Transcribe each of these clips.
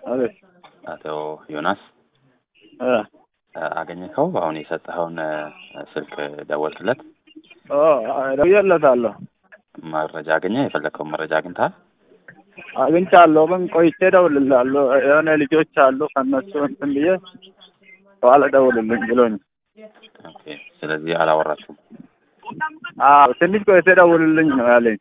አቤት አቶ ዮናስ እ አገኘከው? አሁን የሰጠኸውን ስልክ ደወልክለት? ኦ ደውዬለታለሁ። መረጃ አገኘ? የፈለግከውን መረጃ አግኝተሃል? አግኝቻለሁ፣ ግን ቆይቼ እደውልልሃለሁ። የሆነ ልጆች አሉ ከእነሱ እንትን ብዬ በኋላ ደውልልኝ ብሎኝ። ኦኬ። ስለዚህ አላወራችሁም? አዎ ትንሽ ቆይቼ ደውልልኝ ነው ያለኝ።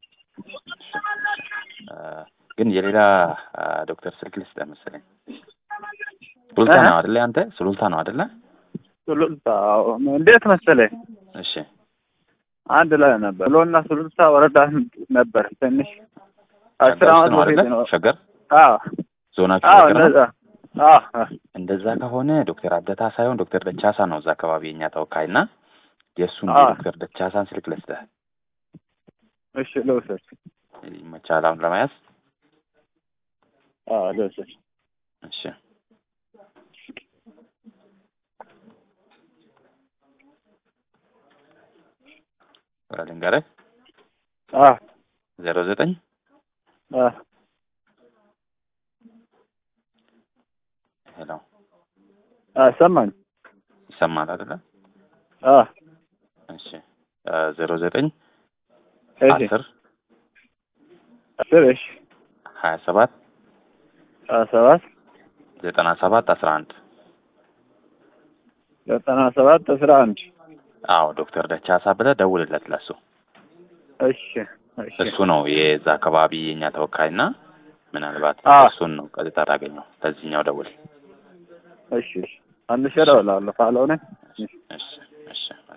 እ ግን የሌላ አ፣ ዶክተር ስልክ ልስጥህ መሰለኝ። ሱሉልታ ነው አይደለ? አንተ ሱሉልታ ነው አይደለ? ሱሉልታ አዎ። እንዴት መሰለኝ እሺ አንድ ላይ ነበር ብሎና ሱሉልታ ወረዳ ነበር ትንሽ አስር ሸገር ውስጥ ዓመት ነው በፊት አይደለ? ነው። ሸገር አዎ ዞናችሁ አዎ ሸገር ነው? እንደዛ አዎ አዎ። እንደዛ ከሆነ ዶክተር አብደታ ሳይሆን ዶክተር ደቻሳ ነው እዛ አካባቢ የኛ ተወካይ እና የእሱን አዎ። የዶክተር ደቻሳን ስልክ ልስጥህ። እሺ ልውሰድ። ይመቻል አሁን ለመያዝ? አዎ ልውሰድ። እሺ ልንገርህ አዎ ዜሮ ዘጠኝ አዎ ሄሎ አዎ ሰማኝ። ይሰማል አይደለ? አዎ እሺ ዜሮ ዘጠኝ እሺ አስር አስር እሺ ሀያ ሰባት ሀያ ሰባት ዘጠና ሰባት አስራ አንድ ዘጠና ሰባት አስራ አንድ አዎ ዶክተር ደቻሳ ብለህ ደውልለት ለሱ እሺ እሺ እሱ ነው የዛ አካባቢ የኛ ተወካይና ምናልባት አዎ። እሱን ነው ቀጥታ ታገኘው በዚህኛው ደውል እሺ እሺ አንድ ሺህ እደውላለሁ ካልሆነ እሺ እሺ